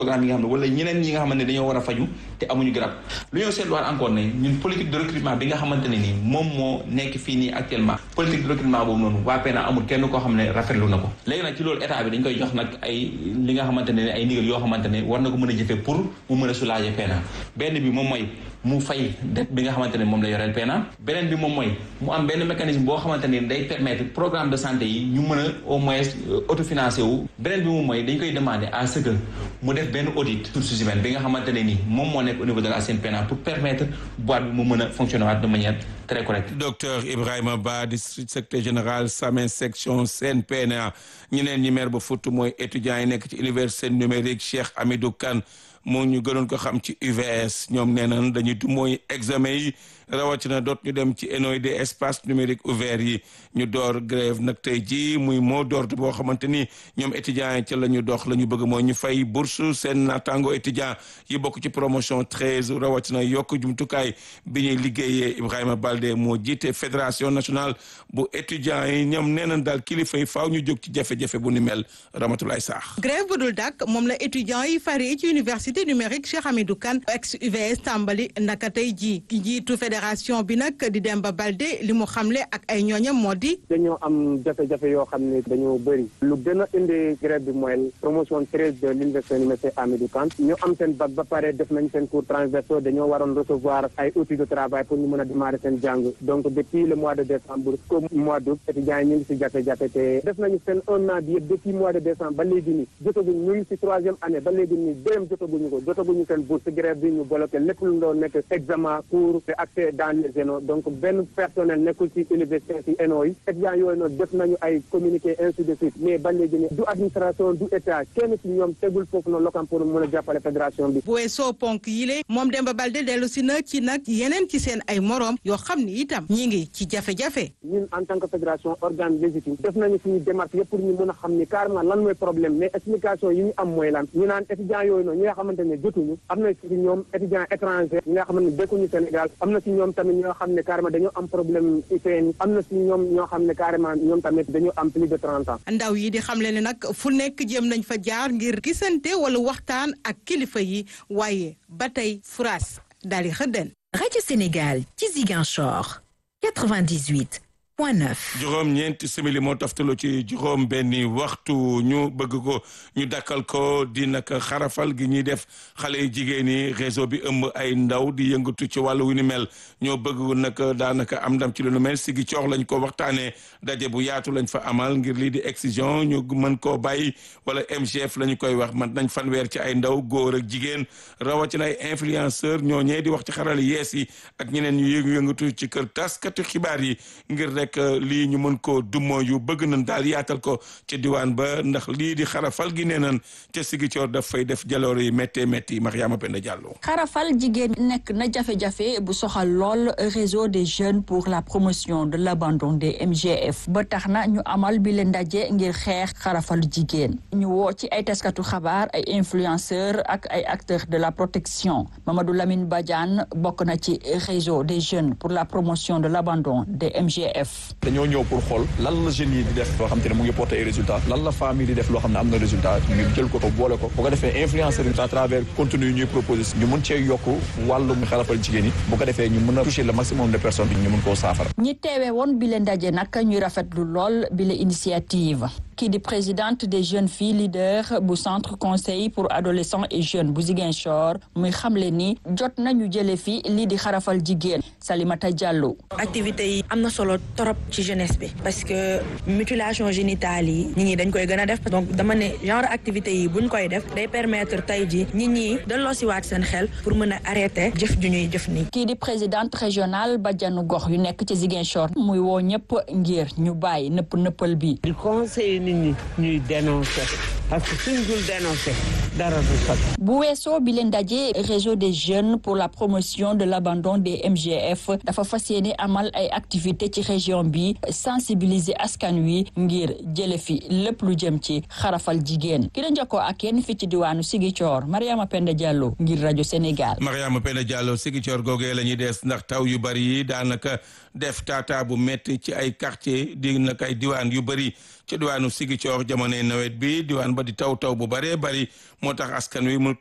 programme yi nga xam ne wala ñeneen ñi nga xamante ne dañoo war a faju te amuñu garab lu ñoo seetluwaat encore ne ñun politique de recrutement bi nga xamante ne nii moom moo nekk fii nii actuellement politique de recrutement boobu noonu waa PENA amul kenn koo xam ne rafetlu na ko léegi nag ci loolu état bi dañ koy jox nag ay li nga xamante ne ay ndigal yoo xamante ne war na ko mën a jëfee pour mu mën a soulager PENA benn bi moom mooy mu fay dette bi nga xamante ne moom la yoreel PENA beneen bi moom mooy mu am benn mécanisme boo xamante ne day permettre programme de santé yi ñu mën a au moins autofinancé wu beneen bi moom mooy dañ koy demander à ce que mu def benn audit ressources humaines bi nga xamante ne ni moom moo nekk au niveau de la CNPNA pour permettre boîte bi mu mën a fonctionner waat de manière très correcte. docteur Ibrahima Ba district secrétaire général SAMES section CNPNA ñeneen ñi maire ba Fouta mooy étudiants yi nekk ci université numérique Cheikh Hamidou Kane moo ñu gënoon ko xam ci UVS ñoom nee nañ dañuy du mooy examen yi rawatina doot ñu dem ci ENOI des espaces numériques ouverts yi ñu door grève nag tey jii muy mot d'ordre boo xamante ni ñoom étudiants yi ca la ñu dox la ñu bëgg mooy ñu fay bourse seen naataango étudiant yi bokk ci promotion treize rawatina yokk jumtukaay bi ñuy liggéeyee Ibrahima Balde moo jiite fédération nationale bu étudiants yi ñoom nee nañ daal kilifa yi faaw ñu jóg ci jafe-jafe bu ni mel Ramatoulaye Sarr. grève bu dul dàkk moom la étudiants yi faree ci université numérique Cheikh Hamidou Kane ex UVS tàmbali naka tey jii ki jiitu fédération bi nag di Demba Balde li mu xamle ak ay ñooñam moo di. dañoo am jafe-jafe yoo xam ne dañoo bëri lu gën a indi grève bi mooy promotion treize de l'université université Hamidou Kane ñu am seen bac ba pare def nañ seen cours transversaux dañoo waroon recevoir ay outils de travail pour ñu mën a démarrer seen jàng donc depuis le mois de décembre au mois d'août étudiants yi ñu ngi si jafe-jafe te def nañu seen un an bi yëpp depuis mois de décembre ba léegi nii jotaguñ ñu ngi si troisième année ba léegi nii dërëm jotaguñu ko jotaguñu seen bourse si grève bi ñu bloqué lépp lu doon nekk examen cours te accès dans les ENO donc benn personnel nekkul ci université ci ENO yi étudiants yooyu noonu def nañu ay communiqué ainsi de suite mais ba léegi nii du administration du état kenn ci ñoom tegul foofu noonu lokam pour mën a jàppale fédération bi bu weesoo ponk yile moom Demba Balde dellu si na ci nag yeneen ci seen ay moroom yoo xam ni itam ñi ngi ci jafe-jafe ñun en tant que fédération organe légitime def nañu suñu démarche yëpp pour ñu mën a xam ni carrément lan mooy problème mais explication yi ñu am mooy lan ñu naan étudiants yooyu noonu ñi nga xamante ne jotuñu am na ci ñoom étudiants étrangers ñi nga xamante ne dëkkuñu Sénégal am na ci ñoom tamit ñoo xam ne carrément dañoo am problème IPN am na ci ñoom ñoo xam ne carrément ñoom tamit dañoo am plus de trente ans ndaw yi di xamle ne nag fu nekk jéem nañ fa jaar ngir gisante wala waxtaan ak kilifa yi waaye ba tey France daal di xëdden rajo Sénégal ci Ziguinchor 98 point 9. juróom ñeenti simili moo taftaloo ci juróom benni waxtu ñu bëgg ko ñu dakkal ko di naka xarafal gi ñuy def xale yu jigéen ñi réseau bi ëmb ay ndaw di yëngatu ci wàllu wu ni mel ñoo bëgg nag daanaka am ndam ci lu nu mel sigi coox lañ ko waxtaanee daje bu yaatu lañ fa amal ngir lii di excision ñu mën koo bàyyi wala MGF la ñu koy wax man nañ fanweer ci ay ndaw góor ak jigéen rawatina ay influenceur ñoo ñee di wax ci xarala yees yi ak ñeneen ñu yëngu yëngatu ci kër taskatu xibaar yi ngir rek lii ñu mën ko dummoo yu bëgg nañ daal yaatal ko ca diwaan ba ndax lii di xarafal gi nee nañ ca Sigicoor daf fay def jaloor yi méttee métti Mariama Penda Diallo xarafal jigéen nekk na jafe-jafe bu soxal lool réseau des jeunes pour la promotion de l'abandon des MGF ba tax na ñu amal bi leen ndaje ngir xeex xarafal jigéen ñu woo ci ay taskatu xabaar ay influenceurs ak ay acteurs de la protection Mamadou Lamine Badiane bokk na ci réseau des jeunes pour la promotion de l'abandon des MGF dañoo ñëw pour xool lan la jeunes yi di def loo xam te ne mu ngi porter ay résultats lan la famille di def loo xam ne am na résultat ñu jël ko ko boole ko bu ko defee influenceurs yi à travers contenu yi ñuy proposer ñu mën cee yokk wàllum xarafal jigéen yi bu ko defee ñu mën a toucher le maximum de personnes ñu mën koo saafara ñi teewee woon bi le ndaje nag ñuy rafetlu lool bi le initiative kii di présidente des jeunes filles leaders bu centre conseil pour adolescents et jeunes bu Ziguinchor muy xamle ni jot nañu jële fi lii di xarafal jigéen Salimata Diallo activité yi am na solo trop ci jeunesse bi parce que mutilation génitale yi nit ñi dañ koy gën a def donc dama ne genre activité yi buñ koy def day permettre tey ji nit ñi delloosiwaat seen xel pour mën a arrêter jëf ju ñuy jëf nii kii di présidente régionale bajanu gox yu nekk ci Ziguinchor muy woo ñëpp ngir ñu bàyyi nëpp nëppal bi di conseiller nit ñi ñuy dénoncer parce que suñ dul dénoncer dara du sotti bu weesoo bi leen daje réseau des jeunes pour la promotion de l'abandon des MGF dafa fas yéene amal ay activités ci région bi sensibiliser askan wi ngir jële fi lépp lu jëm ci xarafal jigéen ki la njëkkoo ak yéen fi ci diwaanu Ziguinchor Mariama Penda Diallo ngir rajo Sénégal. Mariama Penda Diallo Ziguinchor googee la ñuy des ndax taw yu bari yi daanaka def taataa bu métti ci ay quartier di nag ay diwaan yu bari ci diwaanu Ziguinchor jamonoy nawet bi diwaan ba ba di taw taw bu bëree bëri moo tax askan wi mu